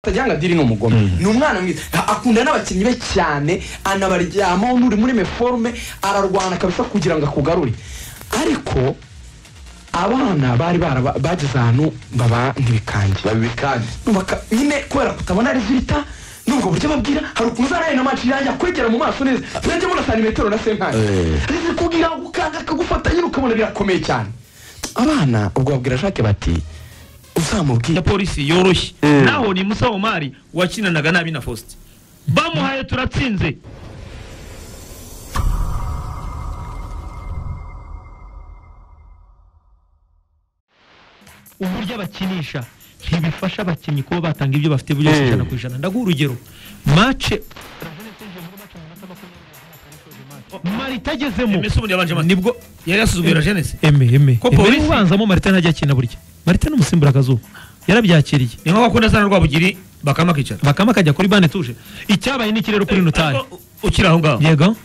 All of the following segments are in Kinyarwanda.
atajyanga diri ni umugome ni umwana mwiza akunda n'abakinnyi be cyane anabaryamaho n'uri muri meforume ararwana kabisa kugira ngo akugarure ariko abana bari baraba- bageze ahantu baba ntibikange babikanje Baka- nyine kubera kutabona resulta nubwo buryo babwira hari ukuntu uzaraye na maci yanjye akwegera mu maso neza turajya mubona santimetero na senkani Eh. arizi kubwira gukanga akagufata nyine ukabona birakomeye cyane abana ubwo babwira shake bati uzamubwira ya polisi yoroshye Mm. naho ni musa omari wakinanaga nabi na faustin bamuhaye turatsinze uburyo abakinisha ntibifasha abakinnyi kuba batanga ibyo bafite byose Mm. ijana ku ijana ndaguha urugero mace marita agezemo Messi ubundi yabanje amata. nibwo yari yasuzugura na Genesi eme eme Ko eme polisi- ubanzamo marita ntajya akina burya marita n'umusimbura akazuba yarabyakiriye ni nko bakunda sana rwabugiri bakama akicara bakama akajya kuri bane tuje icyabaye n'ikirero kuri notari Ariko ukiri aho ngaho yego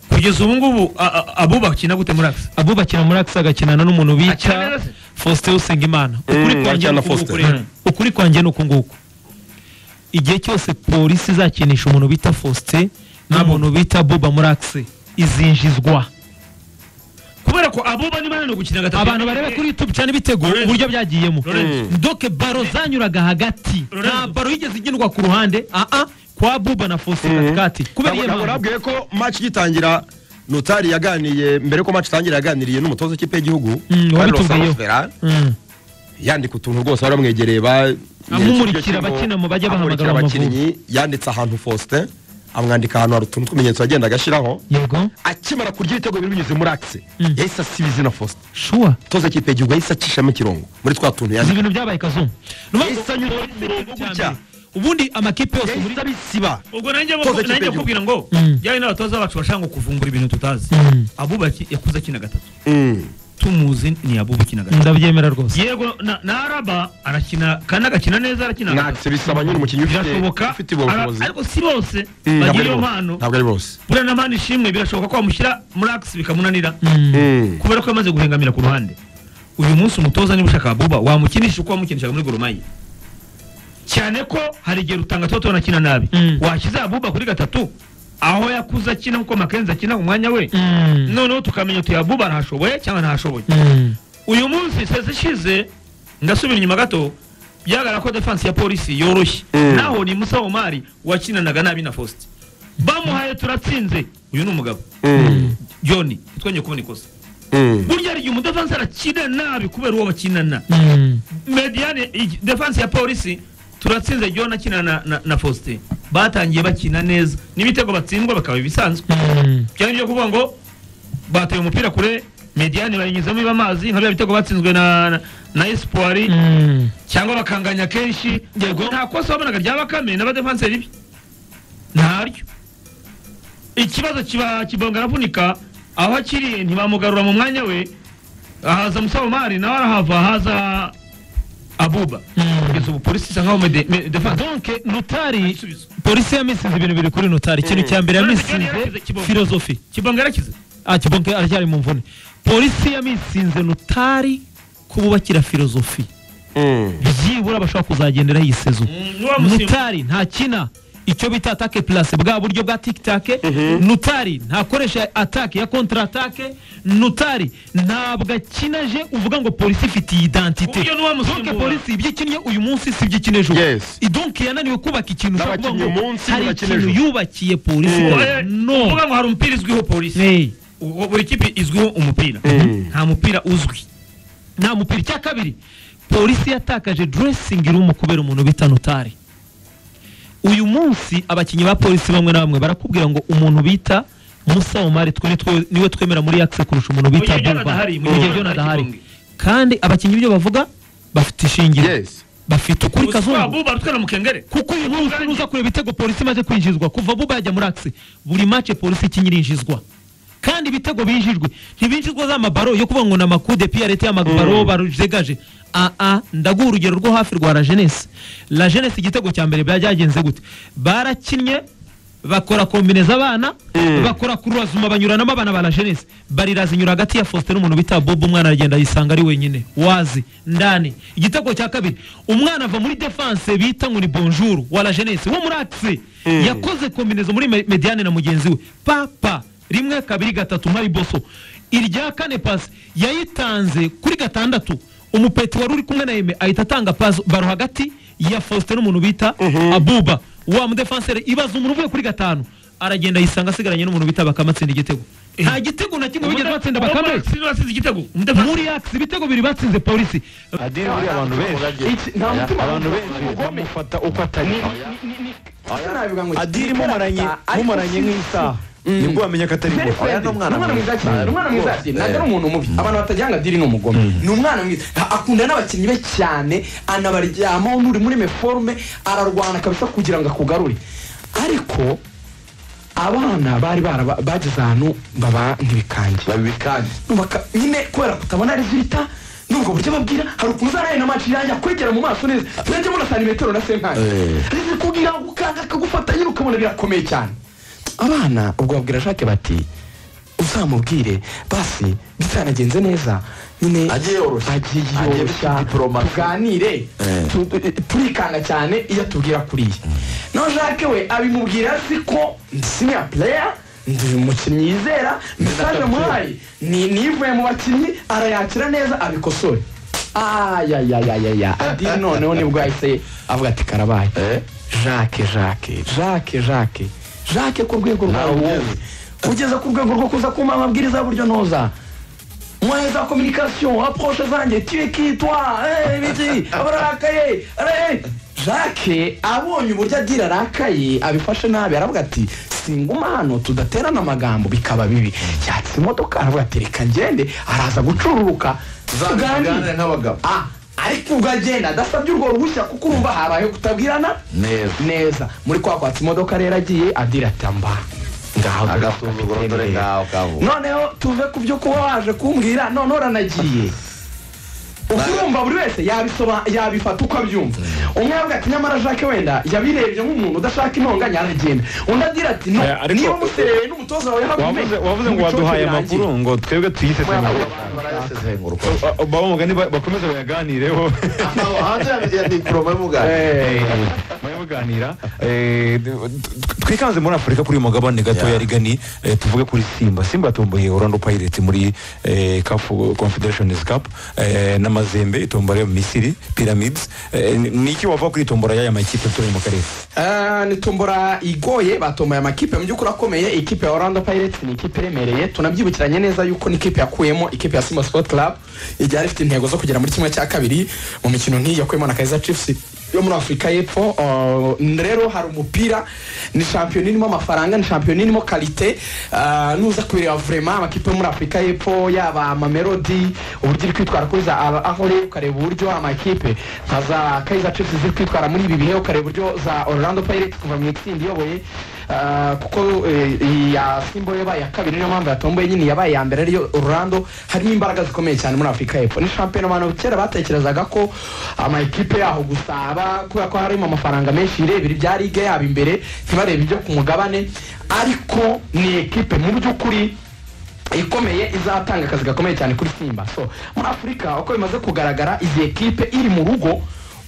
kugeza ubu ngubu a- a- abo bakina gute muri akisi abubakira muri akisi agakinana n'umuntu Akina bita neza se? faustin usengimana ukuri Mm, kwanjye akina ni na uku nguku Faustin. rero. ukuri kwanjye ni uku nguku igihe cyose polisi izakinisha umuntu bita faustin n'umuntu bita buba muri akisi izinjizwa kubera ko abo bani bananiwe gukina gatatu abantu bareba kuri youtube cyane ibitego Lorenzo. uburyo byagiyemo Lorenzo. doke baro zanyuraga hagati Lorenzo. nta baro yigeze igenwa ku ruhande aa kwa buba na faustin katikati kubera iyo ntabwo mpamvu nabwiye ko match igitangira notari yaganiye mbere ko match itangira yaganiriye n'umutoza w'ikipe y'igihugu Mm, Carlos wabitubwiyeho. Ferran, Mm. yandika utuntu rwose bari bamwegereye ba Amumurikira Ikigo- abakina mu bajya amurikira bahamagara mu abakinnyi yanditse ahantu Faustin amwandika ahantu hari utuntu tw'ibimenyetso yagenda agashyiraho yego akimara kurya ibitego biri binyuze muri akisi Mm. yahise asiba izina Faustin shuwa umutoza w'ikipe y'igihugu yahise acishamo ikirongo muri twa tuntu izi yanditse ibintu byabaye kazungu Yahise anyura imirongo gutya. ubundi amakipe yose muri yahise abisiba ubwo nanjye Toza ikipe nanjye y'igihugu. kubwira ngo Mm. yari n'abatoza bacu bashaka ngo kuvumbura ibintu tutazi Mm. abubaki yakuze akina gatatu Mm. tumuzi ni abuba ukina gatatu ndabyemera rwose yego na- na araba arakina kandi agakina neza arakina Nta gatatu. bisaba nyine umukinnyi ufite birashoboka ufite ubushobozi ara- ariko si bose Mm, ntabwo bagira ari iyo bose. mpano ntabwo ari bose buriya na mani ishimwe birashoboka ko bamushyira muri akisi bikamunanira Mm. kubera ko yamaze guhengamira ku ruhande uyu munsi umutoza niba ushaka buba wamukinisha uko wamukinishaga muri goromayi cyane ko hari igihe rutanga tuba tunakina nabi Mm. washyize abuba kuri gatatu aho yakuze akina nkuko makenzi akina umwanya we Mm. noneho tukamenya tuya buba arahashoboye cyangwa ntahashoboye Mm. uyu munsi sezi ishize ndasubira inyuma gato byagaragara ko defansi ya polisi yoroshye Mm. naho ni musa omari wakinanaga nabi na faustin bamuhaye turatsinze uyu ni umugabo Mm. john ntitwongeye kubona ikosa Mm. burya hari igihe umudefansi arakina nabi kubera uwo bakinana Mm. mediane igi- defansi ya polisi turatsinze john akina na, na, na faustin batangiye bakina neza n'ibitego batsindwa bakaba ibisanzwe Mm. cyane byo kuvuga ngo bateye umupira kure mediane bayinyuzamo iba amazi nka bya bitego batsinzwe na, na, na espoir Mm. cyangwa bakanganya kenshi nta kosa wabonaga rya bakame n'abadefanseri be ntaryo ikibazo kiba kibonga aravunika aho akiri ntibamugarura mu mwanya we ahaza musabomari nawe arahava haza abuba Mm. kugeza ubu polisi isa nkaho mede- me- defanse donke notari Igisubizo. polisi yamisize ibintu biri kuri notari ikintu cya mbere Lorenzo John yamisize yarashyize kibongo. filozofi kibonga yarakize ah kibonke aracyari mu mvune polisi yamisinze notari kububakira filozofi Mm. byibura bashobora kuzagenderaho iyi sezo niba musimba nutari ntakina icyo bita atake plase bwa buryo bwa tikitake nutari ntakoresha atake ya kontra atake nutari ntabwo akinaje uvuga ngo polisi ku ifitiye buryo idantite donke n'uwamusimbura polisi ibyo ikinnye uyu munsi si ibyo ikina ejo Yes. idonke yananiwe kubaka ikintu ushobora kuvuga ngo N'abakinnyi umunsi hari bakina ikintu ejo. yubakiye polisi Mm. Eh, no kuvuga ngo hari umupira izwiho polisi Eh, Ubwo buri kipe izwiho umupira Mm. nta mupira uzwi nta mupira icya kabiri polisi yatakaje dressingi rumu kubera umuntu bita notari uyu munsi abakinnyi ba polisi bamwe na bamwe barakubwira ngo umuntu bita musa omari twe ni twe- niwe twemera muri yakise kurusha umuntu gihe bita Jonathan buba ahari, mu mu gihe gihe Jonathan Jonathan ahari. Kibonge. kandi abakinnyi ibyo bavuga bafite ishingiro Yes. bafite ukuri kazungu buba rutwe na mukengere kuko uyu munsi nuza kureba ibitego polisi imaze kwinjizwa kuva buba yajya muri akise buri mace polisi ikinyirinjizwa kandi ibitego binjijwe ntibinjizwa za mabaro yo kuvuga ngo ni amakude piya leta y'amabaro barujegaje aa ndaguha urugero rwo hafi rwa la jeunesse la jeunesse igitego cya mbere byagenze gute barakinnye bakora kombineza abana Mm. bakora kuruzuma banyuranamo abana ba la jeunesse barira zinyura hagati ya faustin n'umuntu bita bob umwana aragenda yisanga ari wenyine wazi ndani igitego cya kabiri umwana ava muri defense bita ngo ni bonjour wa la jeunesse wo muri axe Mm. yakoze kombinezo muri Me- mediane na mugenzi we papa rimwe kabiri gatatu mari boso irya kane pasi yayitanze kuri gatandatu umupeti wari uri kumwe na eme ahita atanga pasi baro hagati ya faustin n'umuntu bita Mhm. abuba wa mudefansere ibaza umuntu uvuye kuri gatanu aragenda yisanga asigaranye n'umuntu bita bakame atsinda igitego nta gitego na kimwe bigeze batsinda bakame Sinzi wasize igitego muri akisi ibitego bibiri batsinze polisi Adiri buriya abantu benshi Iki- nta Aya, mutima abantu wumva. benshi Ugomba- bamufata uko atari nabivuga ngo Adiri ni mumaranye karata, ariko mumaranye sinzi- nk'isaha nibwo wamenya ko atari Very ngo friendly. aya ni umwana mwiza cyane ni umwana mwiza cyane ntabwo ari umuntu mubi abantu batagira ngo adiri ni umugome ni umwana mwiza A- akunda n'abakinnyi be cyane anabaryamaho n'uri muri meforume ararwana kabisa kugira ngo akugarure ariko abana bari baraba- bageze ahantu baba ntibikange babikanye Baka- nyine kubera kutabona resulita nubwo buryo babwira hari ukuntu uzanaye na match yanjye akwegera mu maso neza turajya muri santimetero na senkani Eh. rizi kugira ngo ukanga akagufata nyine ukabona birakomeye cyane abana ubwo babwira jacques bati uzamubwire basi bitanagenze neza nyine Agiye yoroshya. agiye Agiye yoroshya bifite diplomasi. tuganire Eh. tu- tu- turikanga cyane iyo atubwira kuriya naho jacques we abimubwira azi ko siniya pureya ndi umukinnyi yizera mesaje muhaye ni nivuye mu bakinnyi arayakira neza abikosore ayayayayaya adini noneho nibwo yahise avuga ati karabaye Eh? jacques jacques jacques jacques jacques ku rwego rwawe Ntabwo wowe ugeze ku rwego rwo kuza kumpa amabwiriza y'uburyo noza moyens za communication approche zanjye tuye kitwa eh, ibiki abarakaye eh. jacques abonye uburyo adira arakaye abifashe nabi aravuga ati singuma hano tudaterana amagambo bikaba bibi yatse imodoka aravuga ati reka ngende araza gucururuka tuganire nk'abagabo Ah, ariko ugagenda adasabye urwo ruhushya kuko urumva habayeho kutabwirana neza neza muri kwa kwatsa imodoka rero agiye adira ati amba ngaho dore Agasuzuguro kapiteni dore rero." ngaho kavuga. noneho tuve ku byo kuba waje kumbwira none uranagiye urumva buri wese yabisoba- yabifata uko abyumva umwe yavuga ati nyamara jacques wenda yabirebye nk'umuntu udashaka intonganya aragenda undi agira ati no Aya, ariko- niba umuserebeye n'umutoza wawe wavuze wavuze ngo waduhaye amakuru ngo twebwe tuyise sengurwa barayasesenguruka baba mugani ba- bakomeze bayaganireho hanze ya- ya diporoma y'umugani bayabaganira Eh, d- t- twikanze muri afurika kuri uyu mugabane gatoya Yeah. rigani eh, tuvuge kuri simba simba yatomboye orlando pirates muri eh, cup confederations cup eh, n'amazembe itombora yo mu misiri pyramids Eh, ni- ni iki wava kuri itombora y'aya makipe turi mu karere Ah, ni tombora igoye batomboye amakipe mu by'ukuri akomeye ikipe ya orlando pirates ni ikipe iremereye tunabyibukiranye neza yuko ni ikipe yakuyemo ikipe ya simba sport club igihe yari ifite intego zo kugera muri kimwe cya kabiri mu mikino nk'iyi yakuyemo na kaiza chiefs yo muri afurika y'epfo Ah, rero hari umupira ni shampiyona irimo amafaranga ni shampiyona irimo karite Ah, nuza kubireba vrema amakipe yo muri afurika y'epfo yaba amamelodi uburyo iri kwitwara kuri za aba- aho rero ukareba uburyo amakipe nka za kaiza chiefs ziri kwitwara muri ibi bihe ukareba uburyo za orlando pirates kuva mu itsinda iyoboye ah, kuko eh, iya simba yo yabaye iya kabiri niyo mpamvu yatomboye nyine yabaye iya mbere ariyo orlando harimo imbaraga zikomeye cyane muri afurika y'epfo ni shampiyona abantu kera batekerezaga ko amakipe yaho gusaba kubera ko harimo amafaranga menshi irebera ibya ligue yabo imbere ntibarebe ibyo ku mugabane ariko ni ekipe mu by'ukuri ikomeye izatanga akazi gakomeye cyane kuri simba so muri afurika uko bimaze kugaragara izi ekipe iri mu rugo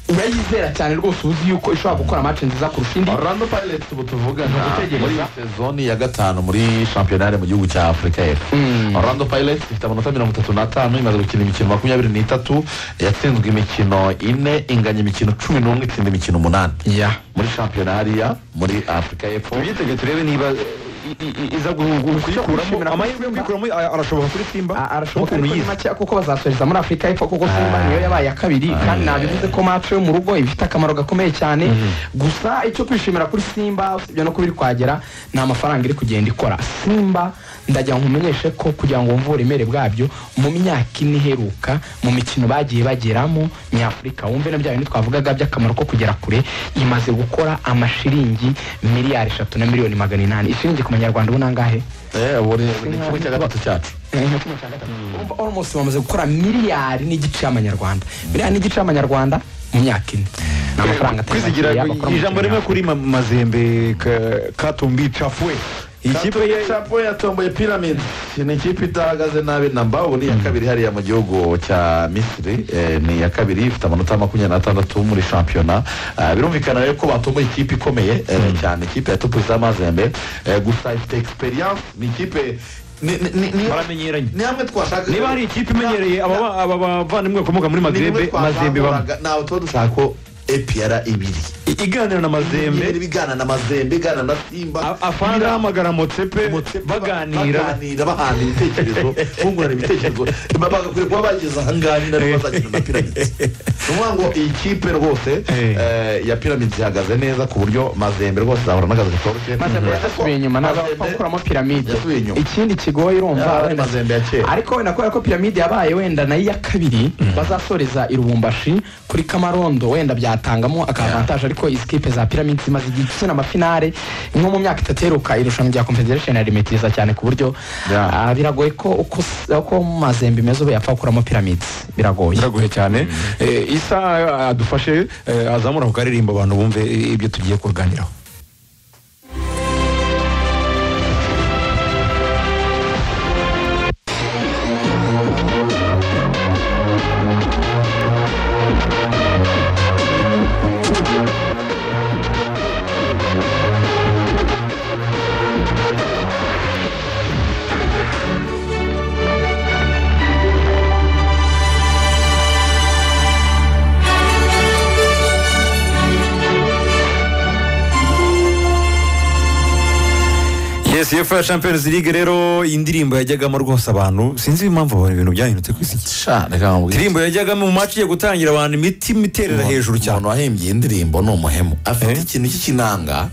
urayizera cyane rwose uzi yuko ishobora gukora match nziza kurusha indi orlando pirates ubu tuvugana Gutegereza. muri sezoni ya gatanu muri shampiyonari mu gihugu cya afurika y'epfo Mm. orlando pirates ifite amanota mirongo itatu n'atanu imaze gukina imikino makumyabiri n'itatu yatsinzwe imikino ine inganya imikino cumi n'umwe itsinda imikino umunani yeah. muri shampiyona hariya muri afurika y'epfo tubyitege turebe niba iza kuyikuramo amahirwe yo kuyikuramo a- arashoboka kuri simba A- arashoboka nk'ukuntu ariko ni yize. make kuko bazasoreza muri afurika y'epfo kuko simba niyo yabaye ya kabiri kandi nabivuze ko match yo mu rugo ifite akamaro gakomeye cyane gusa icyo kwishimira kuri simba usibye no kuba iri kwagera ni amafaranga iri kugenda ikora simba ndagira ngo nkumenyeshe ko kugira ngo wumve uburemere bwabyo mu myaka ine iheruka mu mikino bagiye bageramo nyafurika wumve na bya bintu twavugaga by'akamaro ko kugera kure imaze gukora amashiringi miliyari eshatu na miliyoni magana inani ishiringi ku manyarwanda ubu ni angahe eh buri ni kimwe cya gatatu cyacu urumva almost bamaze gukora miliyari n'igice y'amanyarwanda miliyari n'igice y'amanyarwanda mu myaka ine amafaranga atari kwizigira makeya bakora mu kinyafurika. ijambo rimwe kuri ma- mazembe ka- katumbi cafwe iyi kipe Katumbi ye Chapo yatomboye Pyramid ni ikipe idahagaze nabi namba ubu ni iya kabiri hariya mu gihugu cya Misiri eh, ni iya kabiri ifite amanota makumyabiri n'atandatu muri shampiyona Ah, birumvikana rero ko batomboye ikipe ikomeye eh, cyane ikipe ya Tupuza Mazembe eh, gusa ifite experience ni ikipe ni- ni- ni- ni- baramenyeranye ni hamwe twashaka niba hari ikipe imenyereye aba ba- aba bavandimwe bakomoka muri mazembe mazembe bamwe ntabwo tuba dushaka ko epiyara ibiri I- iganira na ibiri mazembe bigana na mazembe igana na simba a- afande Ibira- ahamagara motsepe Motsepe baganira baganira bahana ibitekerezo bungurana ibitekerezo ba- bagakwiye kuba bageze ahangaha nyine aribo bazakina na piramide ni ukuvuga ngo iyi kipe rwose Eh. eh, ya piramide ihagaze neza ku buryo mazembe rwose zahura n'akazi katoroshye mazembe Mhm. yasubiye inyuma ntabwo bapfa gukuramo piramide Yasubiye inyuma. ikindi kigoye urumva Yaba ari wenda- Mazembe ya kera. ariko wenda kubera ko piramide yabaye wenda nayo iya kabiri bazasoreza i rubumbashi kuri kamarondo wenda byatangamo akavantaje ariko izi kipe za piramide zimaze igihe gukina amafinare nko mu myaka itatu iheruka irushanwa rya confederation yarimetiriza cyane ku buryo Yeah. ah, biragoye ko uko s- uko mazembe imeze ubu yapfa gukuramo piramide biragoye biragoye cyane Eh, isa eh, adufashe eh, azamura ku karirimbo abantu bumve eh, ibyo tugiye kuganiraho yes yefu ya champions league rero indirimbo yajyagamo rwose abantu sinzi impamvu abantu ibintu byahindutse ku isi Sha, reka nkubwire. indirimbo yajyagamo mu maci igiye gutangira abantu imitima iterera hejuru cyane umuntu wahimbye iyi ndirimbo ni umuhemu afite Eh? ikintu cy'ikinanga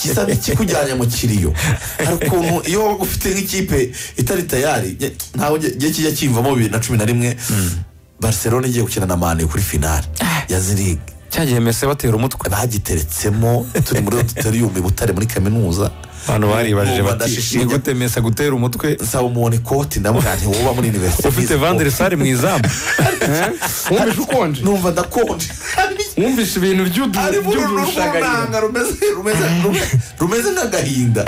gisa n'ikikujyanye mu kiriyo hari ukuntu iyo waba ufite nk'ikipe itari tayari nge- ntabwo nge- nge kijya kimvamo bibiri na cumi na rimwe barcelona igiye gukina na mani kuri finale ya zirigi cyagiye mese batera umutwe bagiteretsemo turi muri auditorium i butare muri kaminuza abantu baribajije Bumva bati ndashishinya. ni gute mese agutera umutwe nsaba umuntu ikoti ndamubwira nti woba muri universite ufite vandere sare mu izamu wumvise ukonje numva ndakonje wumvise ibintu ari muri uru rwunanga rumeze rumeze rumeze- rumeze nk'agahinda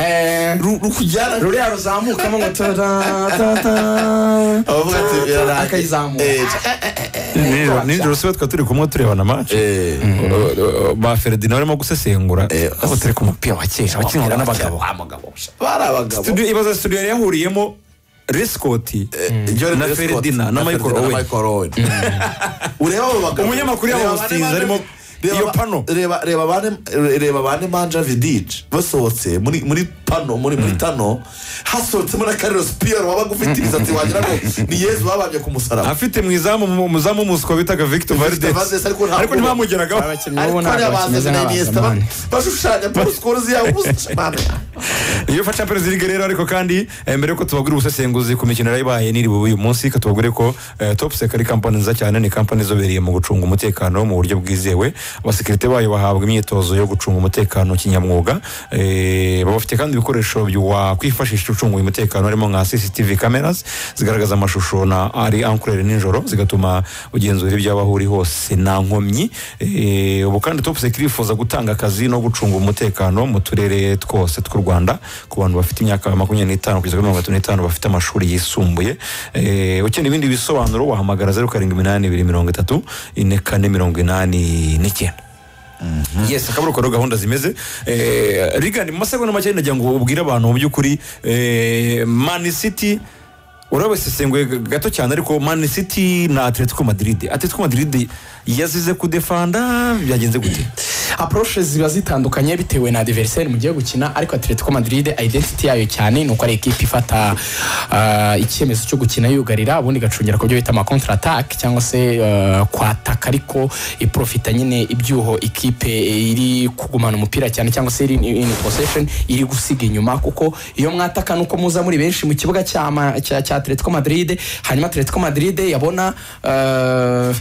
Ru- rukujyana ruriya ruzamukamo ngo tara abavuga ati birarangiye. akayizamuka. Eh, Nijoro- nijoro sibe twa turi kumwe turebana amaci eh, ba feredina barimo gusesengura aho turi ku mupira wa kera wakinwaga n'abagabo bari abagabo Studio- ibaza studio yari yahuriyemo resikoti Jordan na Scott, Ferdinand, na Michael Ferdinand, Owen Owen. ureba abo bagabo Umunyamakuru Reba yabo Hastings bane manje- arimo reba- iyo pano. reba reba bane reba bane manja vidije basohotse muri muri pano muri muri tano hasohotsemo na Carlos Piero wabaga ufite imisatsi wagira ngo ni Yezu babanje ku musaraba afite mu izamu mu- umuzamu w'umuswa bitaga victor Victor valdes Valdes, ariko ntabwo- ariko ntibamugeragaho abakinnyi ariko bo hariya ntabwo bazi bakimeze na Iniesta ba- nk'abazamani bashushanya Paul Scholes yabo ubusa iyo fa champions league rero ariko kandi eh, mbere yuko tubagura ubusesenguzi ku mikino yarayibaye n'iribuwe uyu munsi ka tubagure ko eh, top sec ari kampani nziza cyane ni kampani izobereye mu gucunga umutekano mu buryo bwizewe abasekirite bayo bahabwa imyitozo yo gucunga umutekano kinyamwuga eh, baba bafite kandi ibikoresho byo- wakwifashisha ucunga uyu umutekano harimo nka cctv cameras zigaragaza amashusho na ari ankurere nijoro zigatuma ugenzura iby'abaho uri hose nta nkomyi Eh, ubu kandi top sec irifuza gutanga akazi no gucunga umutekano mu turere twose tw'u rwanda ku bantu bafite imyaka makumyabiri n'itanu kugeza kuri mirongo itatu n'itanu bafite amashuri yisumbuye Eh, ukeneye ibindi bisobanuro wahamagara zeru karindwi iminani ibiri mirongo itatu ine kane mirongo inani n'icyenda yes akaba ari uko rero gahunda zimeze Eh, rigani mu masegonda make nagira ngo ubwire abantu mu by'ukuri eh, mani city urabisesenguye gato cyane ariko mani city na atletico madrid atletico madrid yazize kudefanda byagenze gute approche ziba zitandukanye bitewe na adversaire mugiye gukina ariko Atletico Madrid identity yayo cyane ni uko ari equipe ifata uh, icyemezo cyo gukina yugarira ubundi igacungira ku byo bita ama contre attack cyangwa se uh, kwataka ariko iprofita nyine ibyuho equipe iri kugumana umupira cyane cyangwa se iri in, in possession iri gusiga inyuma kuko iyo mwataka nuko muza muri benshi mu kibuga cya ama- cya cya Atletico Madrid hanyuma Atletico Madrid yabona uh,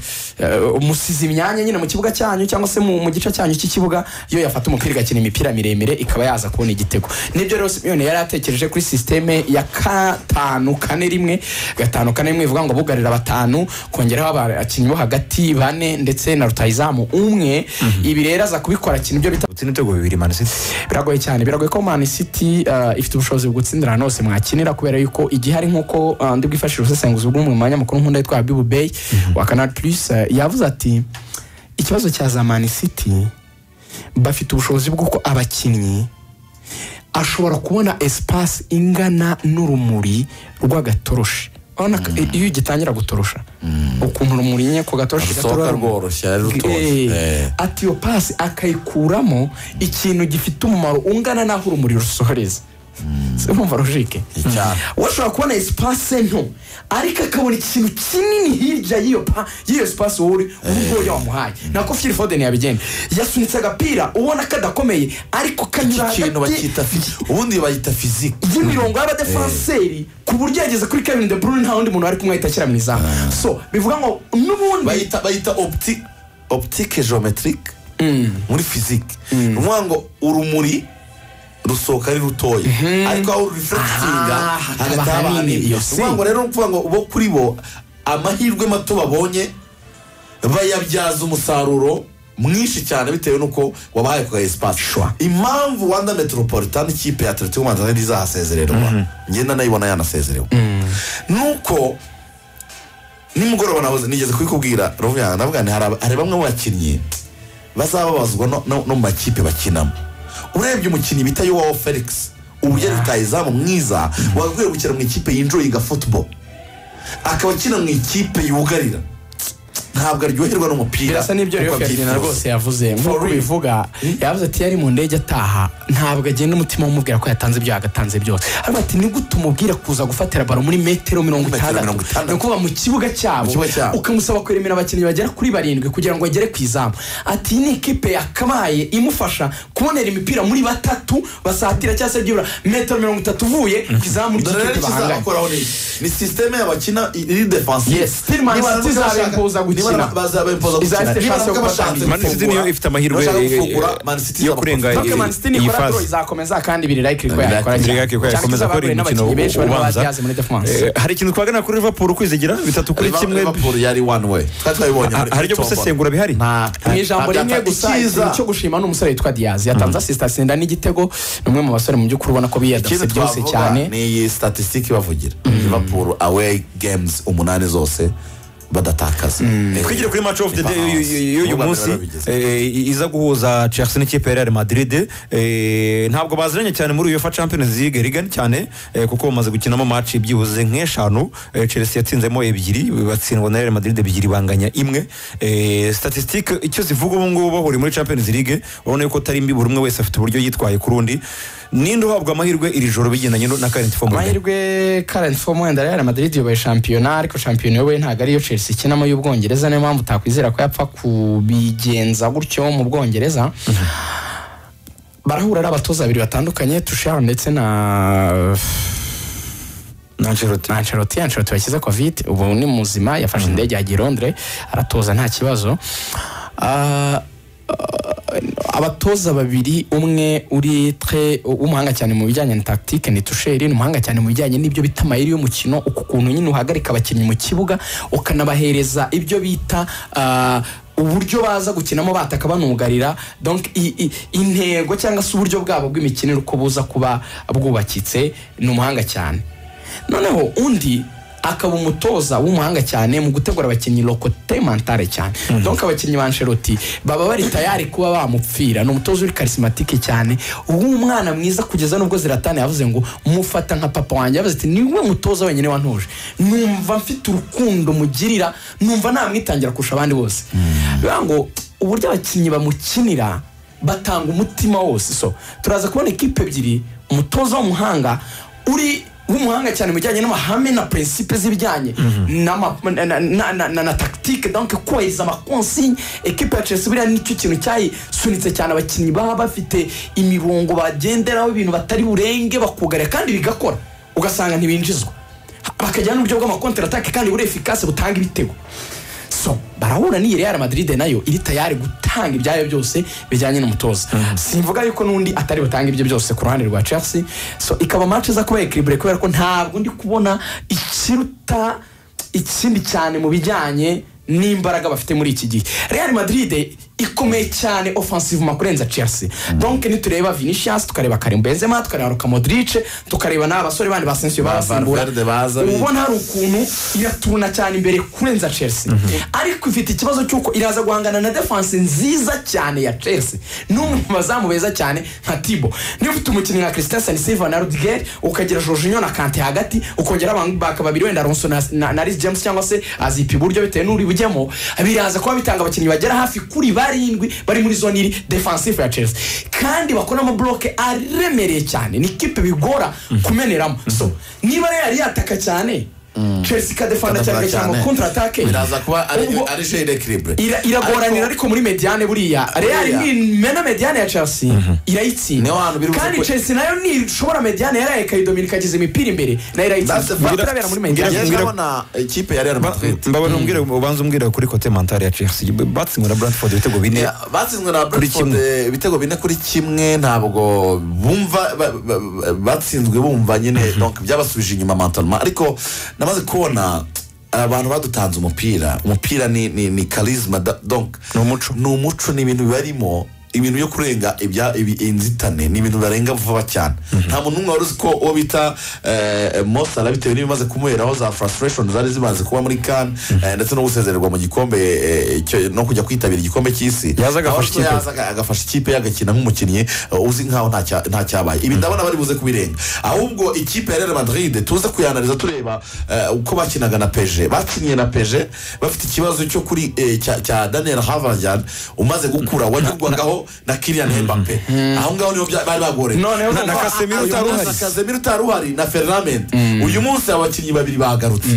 uh, musize imyanya nyine mu kibuga cyanyu cyangwa se mu, mu gice cyanyu y'iki kibuga yo yafata umupira igakina imipira miremire ikaba yaza kubona igitego nibyo rero simiyoni yari atekereje kuri sisiteme ya gatanu kane rimwe gatanu kane rimwe ivuga ngo bugarira batanu kongeraho abakinnyi bo hagati bane ndetse na rutayizamu umwe ibi rero aza kubikora kintu byo bita gutsinda ibitego bibiri mani siti biragoye cyane biragoye ko man city uh, ifite ubushobozi bwo gutsindira ahantu hose mwakinira kubera yuko igihari nk'uko uh, ndi bwifashishe ubusesenguzi bw'umwe mu banyamakuru nkunda yitwa Habibu Bey wa Canal Plus uh, yavuze ati ikibazo cya za man city bafite ubushobozi bw'uko abakinnyi ashobora kubona espace ingana n'urumuri rw'agatoroshi urabona ko iyo ugitangira gutorosha ukuntu urumuri nyine ku gatoroshi rusohoka gatorora- rworoshye ari rutoshye Eh. ati iyo pasi akayikuramo ikintu gifite umumaro ungana n'aho urumuri rusohoreza si urumva logike Icyara. we ashobora kubona esipase nto ariko akabona ikintu kinini hirya y'yo pa y'iyo sipasi wowe uri ubwo wamuhaye nako fili fodeni yabigenda yasunitse agapira ubona kadakomeye ariko kanyura iki kintu hagati bakita fi- ubundi bayita fiziki y'imirongo y'abadefanseri ku buryo yageze kuri kevin de bruyne nta wundi muntu wari kumwahita ashyira mu izamu so bivuga ngo n'ubundi bayita bayita opti optike geometric muri fiziki ni ukuvuga ngo urumuri rusohoka ari rutoya ariko aho rurifurekitinga Ah, hakaba hagati haba hanini. hanini ni Iyo ukuvuga ngo rero ni ukuvuga ngo bo kuri bo amahirwe mato babonye bayabyaza umusaruro mwinshi cyane bitewe n'uko wabahaye ku esipasi impamvu wanda metropolitan ikipe ya atletico madrid izahasezererwa ngenda nayibona yanasezerewe nuko nimugoroba nahoze nigeze kubikubwira rovu yanjye ndavuga nti hari aba- hari bamwe mu bakinnyi bazababazwa no- no no mu makipe bakinamo urebye umukinnyi bita yowawo felix ubu yari rutayizamu mwiza wagakwiye gukina mu ikipe yinjoyinga football akaba akina mu ikipe yugarira ntabwo aryoherwa n'umupira birasa n'ibyo uko rero ferdinand abyifuza. rwose yavuze nk'uko real. bivuga yavuze ati yari mu ndege ataha ntabwo agenda umutima umubwira ko yatanze ibyo yagatanze byose ariko ati nigute umubwira kuza gufatira baro muri metero mirongo Metero mirongo itandatu itandatu. ni ukuvuga mu kibuga cyabo Mu kibuga cyabo. ukamusaba kuremera abakinnyi bagera kuri barindwi kugira ngo agere ku izamu ati iyi ni ikipe yakabaye imufasha kubonera imipira muri batatu basatira cyangwa se byibura metero mirongo itatu uvuye ku izamu dore rero ry'ikipe bahanganye ikizabakoraho ni ni sisiteme y'abakina iri defensive Yes, still Man Niba City bashaka- izabimpoza gukina. niba bazabimpoza gukina Izaba ifite Niba chance yo nabwo kubatanga. bashatse Man City gufungura, niyo ifite amahirwe, bashaka eh, eh, gufungura, eh, Man City yo izabafata. kurenga Toke Eh, Man City iyi nikora draw fase. izakomeza kandi biri like ko yakora Biri like ko cyane. yakomeza Cyane akora izabahure uyu mukino n'abakinnyi benshi bari ubanza. babyaze muri defense Eh, hari ikintu twagana kuri liverpool kwizigira bitatu kuri Liverpool- kimwe Liverpool yari one way twari twabibonye Ha- muri- hari ibyo muri tombora. gusesengura bihari Nta- mu nta- ijambo nta- rimwe nta- gusa icyiza. ikintu cyo gushima ni umusore witwa diyazi yatanze asisita asenda n'igitego ni umwe mu basore mu by'ukuri ubona ko biyadase ikindi byose twavuga cyane ni iyi statisitike ibavugira liverpool away games umunani zose badatakaza Eh, twigire kuri match of the day Ibahaza. y'uyu- y'uyu y'uyu N'ubwa mbere munsi barabigeze. eh, iza guhuza chelsea n'ikipe ya real madrid eh, ntabwo baziranye cyane muri uefa champions league rigari cyane eh, kuko bamaze gukinamo match byibuze nk'eshanu eh, chelsea yatsinzemo ebyiri batsindwa na real madrid ebyiri banganya imwe Eh, statistique icyo zivuga ubu ngubu bahuriye muri champions league urabona yuko atari mbi buri umwe wese afite uburyo yitwaye ku rundi ninde uhabwa amahirwe iri joro bigendanye no- na current form amahirwe current form wenda Real Madrid yoboye shampiyona ariko shampiyona yoboye ntabwo ariyo Chelsea ikinamo y'Ubwongereza niyo mpamvu utakwizera ko yapfa kubigenza gutyo mu Bwongereza barahura ari abatoza babiri batandukanye Tuchel ndetse na Ancelotti. Ancelotti Ancelotti wakize covid ubu ni muzima yafashe indege yagiye i Londres aratoza nta kibazo Ah, abatoza babiri umwe uri tre w'umuhanga cyane mu bijyanye na tactique ni tusheri ni umuhanga cyane mu bijyanye n'ibyo bita amayeri y'umukino uku kuntu nyine uhagarika abakinnyi mu kibuga ukanabahereza ibyo bita ah, uburyo baza gukinamo bataka banugarira donc i- i- intego cyangwa se uburyo bwabo bw'imikinire uko buza kuba bwubakitse ni umuhanga cyane noneho undi akaba umutoza w'umuhanga cyane mu gutegura abakinnyi lokote mantare cyane donc abakinnyi ba Ancelotti baba bari tayari kuba bamupfira ni umutoza uri karisimatike cyane ubu umwana mwiza kugeza nubwo ziratana yavuze ngo mufata nka papa wanjye yavuze ati niwe mutoza wenyine wantuje numva mfite urukundo mugirira numva namwitangira kurusha abandi bose bivuga ngo uburyo abakinnyi bamukinira batanga umutima wose so turaza kubona ikipe ebyiri umutoza w'umuhanga uri w'umuhanga cyane mu bijyanye n'amahame na prinsipe z'ibijyanye n'ama- na- na- na- na- na- na tactique donc kubahiriza amakonsigne ekipe ya chelsea buriya nicyo kintu cyayisunitse cyane abakinnyi baba bafite imirongo bagenderaho ibintu batari burenge bakugarira kandi bigakora ugasanga ntibinjizwa bakajyana n'uburyo bw'amakonteratake kandi buri efikasi butanga ibitego so barahura n'iyi Real Madrid nayo iri tayari gutanga ibyayo byose bijyanye n'umutoza simvuga yuko n'undi atari butange ibyo byose ku ruhande rwa Chelsea so ikaba match iza kuba equilibre kubera ko ntabwo ndi kubona ikiruta ikindi cyane mu bijyanye n'imbaraga bafite muri iki gihe Real Madrid ikomeye cyane offensivement kurenza Chelsea donc nitureba Vinicius tukareba Karim Benzema tukareba Luka Modric tukareba n'abasore bandi basensio Ba barasimbura Valverde baza uba ubona hari ukuntu iraturuna cyane imbere kurenza chelsea ariko ifite ikibazo cy'uko iraza guhangana na defanse nziza cyane ya chelsea n'umwe mu bazamu beza cyane nka tibo niba ufite umukinnyi nka christensen silva na rudiger ukagira jorginho na kante hagati ukongera abambaka babiri wenda alonso na, na, na Reece james cyangwa se azipa iburyo bitewe n'uri bujyemo biraza kuba bitanga abakinnyi bagera hafi kuri barindwi bari muri zone iri defensive ya chelsea kandi bakora amabloke aremereye cyane ni ikipe bigora kumeneramo so niba yari yataka cyane chelsea ikadefanda cyane Ikadefanda igashyira cyane. kontra atake biraza kuba ari Ubwo- ari jeu d'equilibre ira- iragoranira ariko muri mediane buriya real Buriya. nimena mediane ya chelsea irayitsinda Niho hantu biri buze kandi kwe- chelsea nayo nishobora mediane yaraye ikayidomira ikageza imipira imbere nayo That's the irayitsinda fact. birabera muri Ngewe mediane ndabona ikipe ya Real Madrid mbabona umbwire ubanza umbwire kuri kote mentale ya chelsea batsindwa na brantford ibitego bine Ya, batsinzwe na Brentford eh, ibitego bine kuri kimwe ntabwo bumva ba- ba- ba- batsinzwe bumva nyine donc byabasubije inyuma mentalement ariko namaze kubona abantu badutanze umupira umupira ni ni ni charisma da- donc Ni umuco. ni umuco ni ibintu bibarimo ibintu byo kurenga ibya ibi- inzitane ni ibintu barenga vuba cyane nta muntu n'umwe wari uzi ko uwo bita eh, Mo Salah bitewe n'ibimaze kumuheraho za frustration zari zimaze kuba muri kan ndetse no gusezererwa mu gikombe eh, cyo- no kujya kwitabira igikombe cy'isi Yaza agafasha Ahubwo ikipe. yaza agafasha ikipe yagakina nk'umukinnyi eh, uzi nkaho nta cya- nta cyabaye ibi ndabona bari buze kubirenga ahubwo ikipe ya Real Madrid tuze kuyanariza tureba eh, uko bakinaga na peje bakinnye na peje bafite ikibazo cyo kuri eh, cya- cya Daniel Havanjan umaze gukura wanyurwagaho na Kylian Mbappe aho ngaho niho bya- bari bagoreye noneho na urumva- Casemiro uyu utari munsi uhari. Casemiro utari uhari na Fernand uyu munsi abakinnyi babiri bagarutse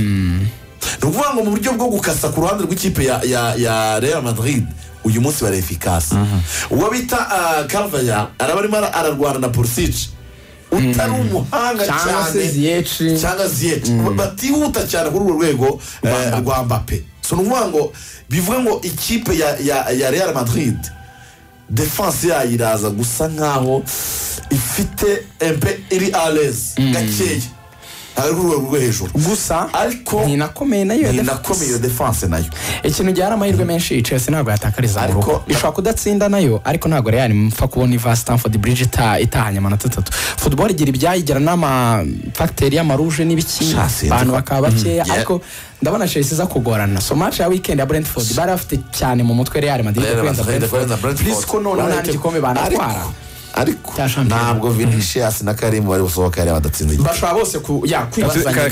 ni ukuvuga ngo mu buryo bwo gukasa ku ruhande rw'ikipe ya, ya, ya Real Madrid uyu munsi bari efikasi uwo bita uh, Carvajal araba arimo ara- ararwana na Pulisic utari umuhanga cyangwa se cyane ziyeci cyangwa ziyeti batihuta cyane kuri urwo rwego eh, rwa mbappe so ni ukuvuga ngo bivuga ngo ikipe ya, ya, ya real madrid defense yayo iraza gusa nkaho ifite empe iri alez gakeya ari kuri urwo rwego hejuru gusa ariko ntinakomeye nayo ya ni defense. nakomeye iyo defense nayo ikintu gihari amahirwe menshi iyi chelsea ntabwo yatakariza Ariko- ariko ishobora kudatsinda nayo ariko ntabwo real mpfa kubona iva stanford bridge ita- itahanye amanota atatu football igira ibyayigira n'amafagiteri y'amaruje n'ibiki Sha, sinzi abantu ko- bakaba bakeya Yeah. ariko ndabona chelsea iza kugorana so match ya weekend ya brentford bari bafite cyane mu mutwe real madrid Real kurenza Madrid kurenza brentford Brentford. plus ko noneho nta Barahite- n'igikombe banatwara Ariko- ariko Cya shampiyona. ntabwo vinicius na karimu bari busohoka yari badatsinze igikombe. bashobora bose ku ya Ka- ka- kwinjizanya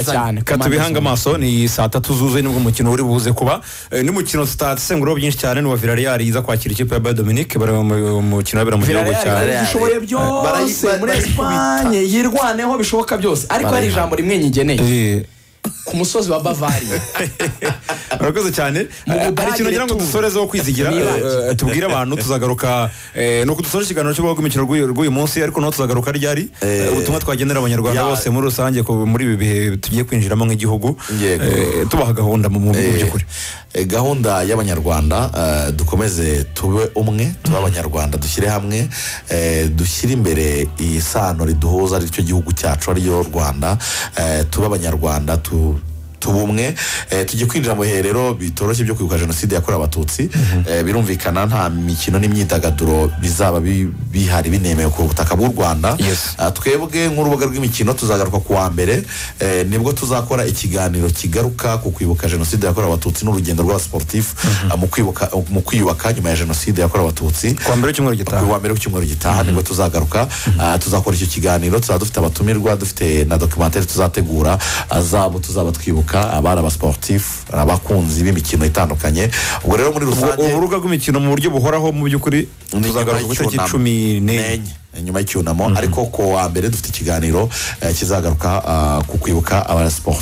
cyane ka- katubihanga amaso ni saa tatu zuzuye nibwo umukino uri buze kuba Eh, n'umukino tutasenguraho byinshi cyane ni wa villarreal iza kwakira ikipe ya bayo dominique bari mu mukino wabera mu gihugu Villarreal cya ishoboye byose Barayi- muri barayi- espanye yirwaneho bishoboka byose ariko hari ijambo rimwe nyigeneye Eh, ku musozi wa bavariya murakoze cyane Mu Eh, hari Budage ikintu ngira ngo tu. dusorezeho kwizigira Mwibagire. eh, eh, tubwire abantu tuzagaruka eh, ni uko dusoje ikiganiro cy'ubwoko bw'imikino rw'uyu rw'uyu munsi ariko naho tuzagaruka ryari Eh, eh, ubutumwa twagenera abanyarwanda ya- bose muri rusange ku- muri ibi bihe tugiye kwinjiramo nk'igihugu Yego. eh, tubaha gahunda mu mu by'ukuri Eh, gahunda y'abanyarwanda eh, dukomeze tube umwe tube abanyarwanda dushyire hamwe eh, dushyire imbere iyi sano riduhuza aricyo gihugu cyacu ariyo rwanda eh, tube abanyarwanda tu tuba umwe eh, tujye kwinjira mu bihe rero bitoroshye byo kwibuka jenoside yakorewe abatutsi eh, birumvikana nta mikino n'imyidagaduro bizaba bi- bihari binemewe ku butaka bw'u rwanda Yes. Ah, twebwe nk'urubuga rw'imikino tuzagaruka ku wa mbere eh, nibwo tuzakora ikiganiro kigaruka ku kwibuka jenoside yakorewe abatutsi n'urugendo rw'abasportifu ah, mu kwibuka mu kwiyubaka nyuma ya jenoside yakorewe abatutsi ku wa mbere w'icyumweru gitaha ku wa mbere w'icyumweru gitaha nibwo tuzagaruka Ah, tuzakora icyo kiganiro tuzaba dufite abatumirwa dufite na documentary tuzategura ah, zabo tuzaba twibuka abari abasportifu abakunzi b'imikino itandukanye ubwo rero muri rusange ubu urubuga rw'imikino mu buryo buhoraho mu by'ukuri Ni tuzagaruka ku nyuma itariki y'icyunamo. cumi n'enye Nenye, nyuma y'icyunamo ariko ku wa mbere dufite ikiganiro eh, kizagaruka ah, ku kwibuka abarasporti